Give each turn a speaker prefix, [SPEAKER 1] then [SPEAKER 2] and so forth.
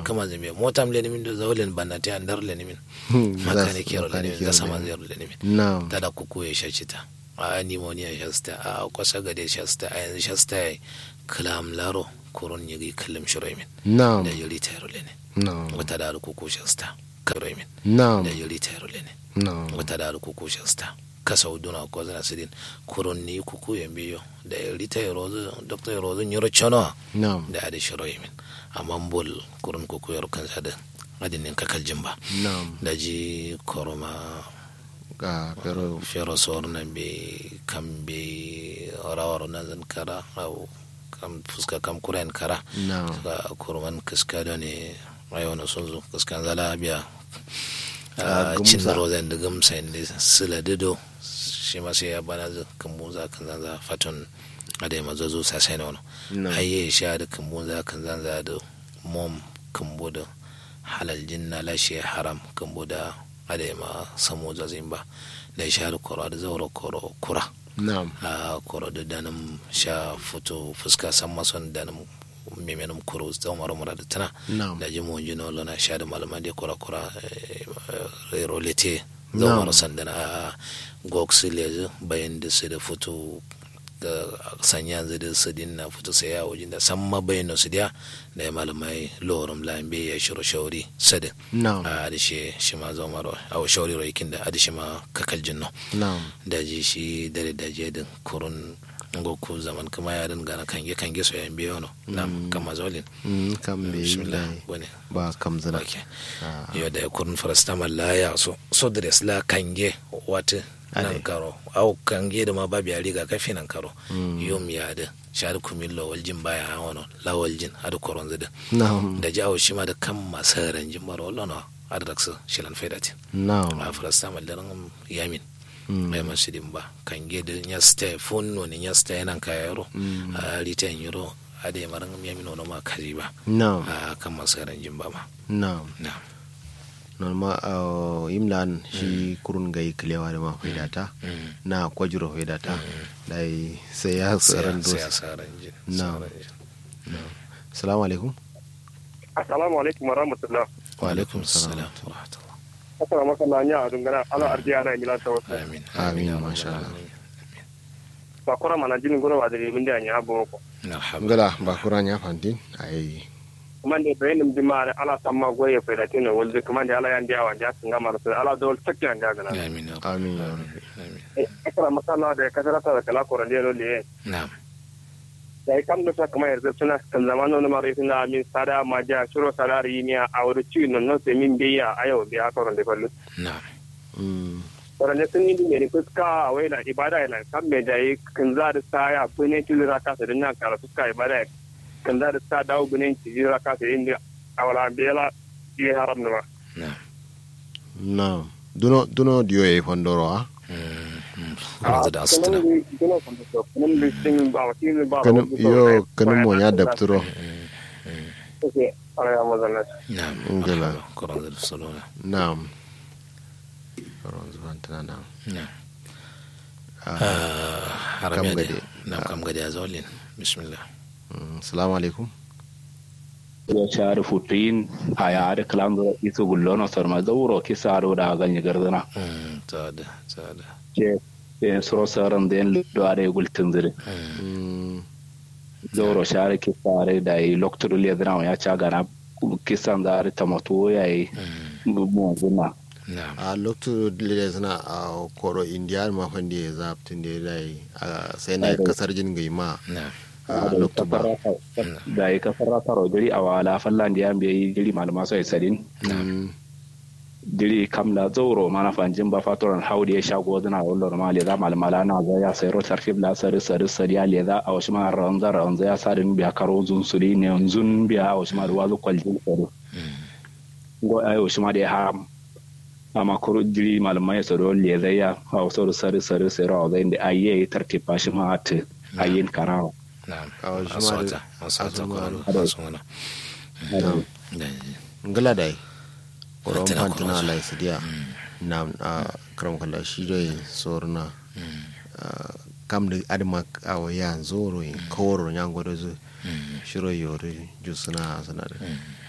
[SPEAKER 1] kama zai motam le nimin da zawlen banati andar le nimin
[SPEAKER 2] Hmm,
[SPEAKER 1] makane
[SPEAKER 2] za-
[SPEAKER 1] kero le nimin da
[SPEAKER 2] makane
[SPEAKER 1] sama
[SPEAKER 2] kero
[SPEAKER 1] zai le nimin
[SPEAKER 2] na'am
[SPEAKER 1] tada kuku ya shacita a pneumonia shasta a kwasa gade shasta a yanzu shasta ya kalam laro kurun yigi kalam shirai min
[SPEAKER 2] na'am
[SPEAKER 1] da yuri tayar le ne
[SPEAKER 2] na'am
[SPEAKER 1] wata da kuku shasta karai min
[SPEAKER 2] na'am
[SPEAKER 1] da yuri tayar le ne
[SPEAKER 2] na'am
[SPEAKER 1] wata da kuku shasta kasa uduna ko zana sidin kurun ni kuku yambiyo da yuri tayar rozu doktor rozu nyoro chono
[SPEAKER 2] na'am
[SPEAKER 1] da adi shirai min amma bol kurun kuku yaro kan sada adinin kakal jimba
[SPEAKER 2] na'am
[SPEAKER 1] da ji koroma
[SPEAKER 2] ga pero
[SPEAKER 1] fero sorna be kambe rawar na zan kara au kam fuska kam kuren kara
[SPEAKER 2] na'am
[SPEAKER 1] ka kurman kiska da ne ayo na sun zo kiskan zala biya
[SPEAKER 2] Ah,
[SPEAKER 1] a cin
[SPEAKER 2] gumsa.
[SPEAKER 1] rozen da gamsa inda sila dido shi ma sai ya bana zu kambuza kan zanza faton adai mazo zo sasai na wani
[SPEAKER 2] na'am
[SPEAKER 1] haye sha da kambuza kan zanza da mom kambu da halal jinna lashe haram kambu da adai ma samu zazin ba da sha da koro da zaura koro kura
[SPEAKER 2] na'am
[SPEAKER 1] a koro da danin sha fito fuska san mason danin memenin kuro zama mara da tana
[SPEAKER 2] na'am
[SPEAKER 1] da ji mun jino lona sha da malama da kura kura rero lete
[SPEAKER 2] Na'am.
[SPEAKER 1] zama mara sandana a goksi lezu bayan da su da fito ga sanya zai da su dinna fito sai ya wajen da san ma bayan su dia da ya malamai lorum lambe ya shiro shauri sadin
[SPEAKER 2] na'am
[SPEAKER 1] a adishe shi ma zama mara a shauri roikin da adishe ma kakal jinno
[SPEAKER 2] na'am
[SPEAKER 1] daji shi dare daji din kurun ngoku zaman kama ya din gana kange kange so yan biyo no nam kama zolin
[SPEAKER 2] Mm, kam be
[SPEAKER 1] bismillah
[SPEAKER 2] dai
[SPEAKER 1] wani
[SPEAKER 2] ba kam zana
[SPEAKER 1] okay
[SPEAKER 2] Ah,
[SPEAKER 1] yo da kurun farasta mallaya so so dres la kange wata nan
[SPEAKER 2] Ade.
[SPEAKER 1] karo au kange da ma babu ya riga kafi nan karo
[SPEAKER 2] Mm.
[SPEAKER 1] yom ya da shar kumillo waljin baya wono la waljin adu koron zida
[SPEAKER 2] na'am
[SPEAKER 1] da jawo shi ma da kan masaran jimbar wallo no adraksu shilan faidati
[SPEAKER 2] na'am
[SPEAKER 1] a farasta mallaran yamin
[SPEAKER 2] Mm,
[SPEAKER 1] mai masu dimba kan gede nya ste funno ni nya ste nan ka yaro
[SPEAKER 2] mm,
[SPEAKER 1] a riten yaro a da maran mi amino no ma kaji ba
[SPEAKER 2] na'am
[SPEAKER 1] a kan masaran jimba ma
[SPEAKER 2] na'am
[SPEAKER 1] na
[SPEAKER 2] norma uh, imlan shi kurun gai kilewa da ma faidata
[SPEAKER 1] Mm.
[SPEAKER 2] na kwajiro faidata dai sai ya tsaron
[SPEAKER 1] sai
[SPEAKER 2] dosi
[SPEAKER 1] asaran jin
[SPEAKER 2] Na.
[SPEAKER 1] asaran jin.
[SPEAKER 2] salamu alaikum
[SPEAKER 3] assalamu alaikum wa rahmatullah
[SPEAKER 1] wa alaikum salam wa rahmatullah
[SPEAKER 3] asala maka na nya adun gana ala arji ana mila ta wasu
[SPEAKER 1] amin
[SPEAKER 2] Amin,
[SPEAKER 1] ya
[SPEAKER 2] masha
[SPEAKER 1] rabbal
[SPEAKER 2] Allah.
[SPEAKER 1] alamin.
[SPEAKER 3] ba kora mana jinin gona ba da ribin da nya abo ko
[SPEAKER 1] alhamdulillah
[SPEAKER 2] ngala ba kuran ya fantin ai
[SPEAKER 3] kuma ne bayanin bi ma ala samma goye fa da tin wal kuma ne ala yan dia wan ja sun gama da ala dol takya nya gana
[SPEAKER 1] amin ya
[SPEAKER 2] Amin, ya
[SPEAKER 1] rabbal alamin
[SPEAKER 3] asala maka na da kasarata da kala koran dia le
[SPEAKER 1] na'am
[SPEAKER 3] da kam da kuma yanzu suna kan zamanin na mara suna min sada ma ja shiro salari ni a wuri ci non non sai min biya ayo biya koran da fallu
[SPEAKER 1] na'am
[SPEAKER 2] mm,
[SPEAKER 3] Wadanne sun yi ne fuska a waina ibada yana kan mai da yi kan za da sa ya fi ne tilira kasa da nan kara fuska ibada kan za da sa dawo binin tilira kasa yin da a wala bela yi haram da ma.
[SPEAKER 1] na'am
[SPEAKER 2] na'am duno duno diyo e fondoro a
[SPEAKER 1] Mm, mm. Kwanza da asituna
[SPEAKER 2] kanum yo kanum mo ya dafturo
[SPEAKER 1] na'am
[SPEAKER 2] Ngela.
[SPEAKER 1] marhaba kwanza da salona
[SPEAKER 2] na'am karon zuwan tana na'am
[SPEAKER 1] na'am
[SPEAKER 2] Ah,
[SPEAKER 1] haram
[SPEAKER 2] kam
[SPEAKER 1] ya
[SPEAKER 2] gade.
[SPEAKER 1] na kam gade a zolin bismillah
[SPEAKER 2] mm, salamu alaikum
[SPEAKER 4] ya share futuyin a yare kalam da iso gullono sarma zauro ki saro da ganye gardana
[SPEAKER 1] Mm, tada tada
[SPEAKER 4] ke ke soro saran den do are gultin zire
[SPEAKER 1] Mm,
[SPEAKER 2] mm,
[SPEAKER 4] zauro share ki sare da yi loktor le dana ya ca gana kisan da are tamato ya yi
[SPEAKER 1] mm,
[SPEAKER 4] mu zuna
[SPEAKER 1] na'am
[SPEAKER 2] a lokacin da suna a koro indiya ma fande ya zaftin da ya dai a sai na kasar jin gai ma
[SPEAKER 1] na'am
[SPEAKER 2] a lokacin ba
[SPEAKER 4] da yi kasar rataro jiri a wala fallan da ya biya jiri malama sai sadin
[SPEAKER 2] Mm,
[SPEAKER 4] jiri kam da zauro mana fanjin ba fatoran haudi ya shago zina wallo ma le za malmala na za ya sai rotar fibla sari sari sari ya le za a wasu ma ranza ranza ya sa din biya karo zun suri ne zun biya a wasu ma da wazu kwaljin sari go ai wasu ma da ya haram amma kuro jiri malmai ya saro le za ya a wasu sari sari sari a zai da ayye tartiba shi ma at ayyin karawa
[SPEAKER 1] na'am
[SPEAKER 2] A wasu ma da-
[SPEAKER 1] asota asota
[SPEAKER 2] asuma-
[SPEAKER 1] kwaro
[SPEAKER 4] Ado.
[SPEAKER 1] asuna
[SPEAKER 2] na'am. ngala dai koron
[SPEAKER 1] Fantina
[SPEAKER 2] fantina
[SPEAKER 1] koron
[SPEAKER 2] lai sidiya na a karam kala shi dai sorna kam da adama a waya zoro in kawaro nyango da zu shiro yori ju suna suna da